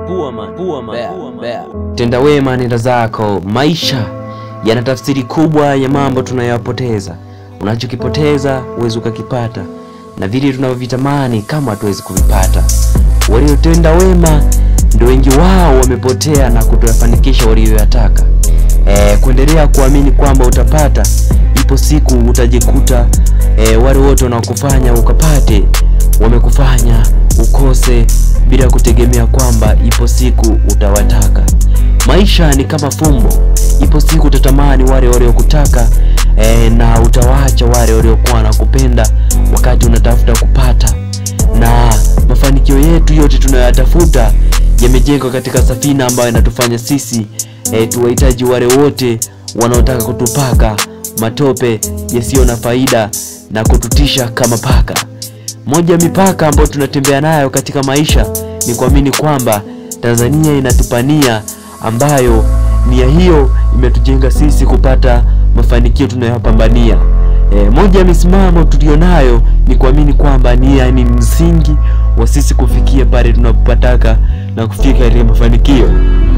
Tenda wema, nenda zako. Maisha yana tafsiri kubwa ya mambo tunayoyapoteza. Unachokipoteza huwezi ukakipata, na vile tunavyovitamani kama hatuwezi kuvipata. Waliotenda wema ndio wengi wao wamepotea na kutoyafanikisha walioyataka. E, kuendelea kuamini kwamba utapata, ipo siku utajikuta e, wale wote wanaokufanya ukapate wamekufanya ukose bila kutegemea kwamba ipo siku utawataka. Maisha ni kama fumbo, ipo siku utatamani wale waliokutaka e, na utawaacha wale waliokuwa na kupenda wakati unatafuta kupata. Na mafanikio yetu yote tunayoyatafuta yamejengwa katika safina ambayo inatufanya sisi e, tuwahitaji wale wote wanaotaka kutupaka matope yasiyo na faida na kututisha kama paka. Moja ya mipaka ambayo tunatembea nayo katika maisha ni kuamini kwamba Tanzania inatupania ambayo nia hiyo imetujenga sisi kupata mafanikio tunayopambania. E, moja ya misimamo tulionayo ni kuamini kwamba nia ni msingi wa sisi kufikia pale tunapotaka na kufika katika mafanikio.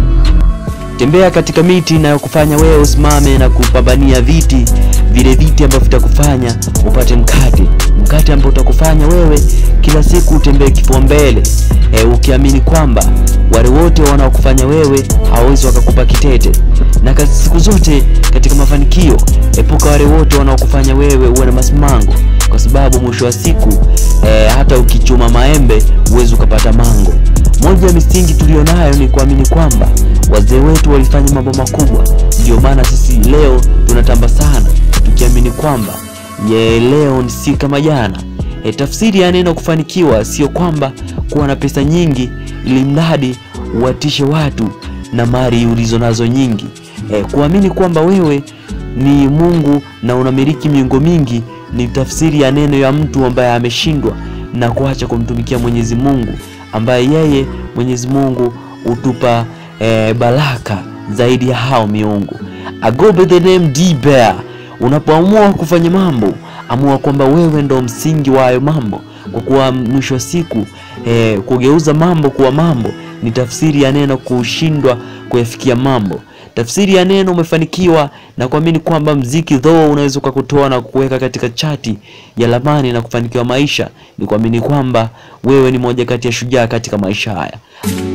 Tembea katika miti inayokufanya wewe usimame na kupambania viti vile viti ambavyo vitakufanya upate mkate, mkate ambao utakufanya wewe kila siku utembee kifua mbele, e, ukiamini kwamba wale wote wanaokufanya wewe hawawezi wakakupa kitete. Na kazi siku zote katika mafanikio, epuka wale wote wanaokufanya wewe uwe na masimango, kwa sababu mwisho wa siku e, hata ukichuma maembe huwezi ukapata mango. Moja ya misingi tulionayo ni kuamini kwamba wazee wetu walifanya mambo makubwa, ndio maana sisi leo tunatamba sana tukiamini kwamba ye leo si kama jana. E, tafsiri ya neno kufanikiwa sio kwamba kuwa na pesa nyingi ili mradi uwatishe watu na mali ulizo nazo nyingi. E, kuamini kwamba wewe ni Mungu na unamiliki miungo mingi ni tafsiri ya neno ya mtu ambaye ameshindwa na kuacha kumtumikia Mwenyezi Mungu ambaye yeye Mwenyezi Mungu hutupa e, baraka zaidi ya hao miungu. I go by the name D Bear. Unapoamua kufanya mambo, amua kwamba wewe ndo msingi wa hayo mambo, kwa kuwa mwisho wa siku e, kugeuza mambo kuwa mambo ni tafsiri ya neno kushindwa kuyafikia mambo. Tafsiri ya neno umefanikiwa na kuamini kwamba mziki though unaweza ukakutoa na kuweka katika chati ya lamani na kufanikiwa maisha, ni kuamini kwamba wewe ni moja kati ya shujaa katika maisha haya.